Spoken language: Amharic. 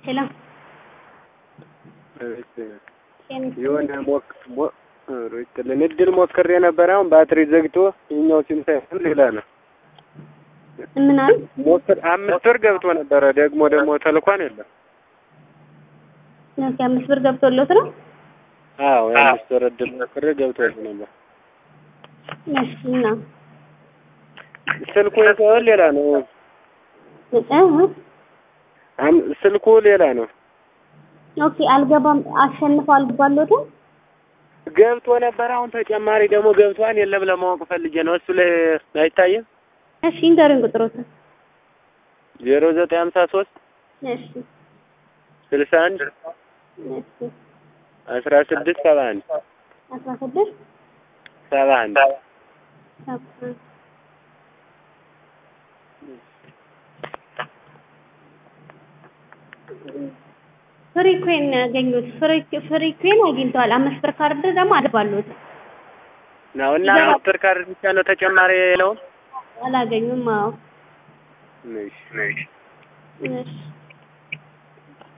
ሄሎ የሆነ ሞክ ሞ ሮይትልን እድል ሞክሬ ነበር። አሁን ባትሪ ዘግቶ የኛው ሲም ሳይሆን ሌላ ነው። ምን አሉ? ሞክር አምስት ወር ገብቶ ነበረ። ደግሞ ደግሞ ተልኳን የለም። ኦኬ አምስት ብር ገብቶሎት ነው? አዎ የአምስት ወር እድል ሞክሬ ገብቶ ነበር። እሺ እና ስልኩ ሳይሆን ሌላ ነው። እህ አም- ስልኩ ሌላ ነው። ኦኬ አልገባም። አሸንፎ አልገባሎትም? ገብቶ ነበር። አሁን ተጨማሪ ደግሞ ገብቷን የለም ለማወቅ ፈልጌ ነው። እሱ ላይ አይታይም። እሺ ንገሩኝ ቁጥሮትን። ዜሮ ዘጠኝ ሀምሳ ሶስት እሺ ስልሳ አንድ እሺ አስራ ስድስት ሰባ አንድ አስራ ስድስት ሰባ አንድ ሰባ ፍሪ ኮይን ነው ያገኙት። ፍሪ ፍሪ ኮይን አግኝተዋል። አምስት ብር ካርድ ደግሞ አልባሉት ነው እና አስር ካርድ ብቻ ነው ተጨማሪ የለውም። አላገኙም። አዎ እሺ እሺ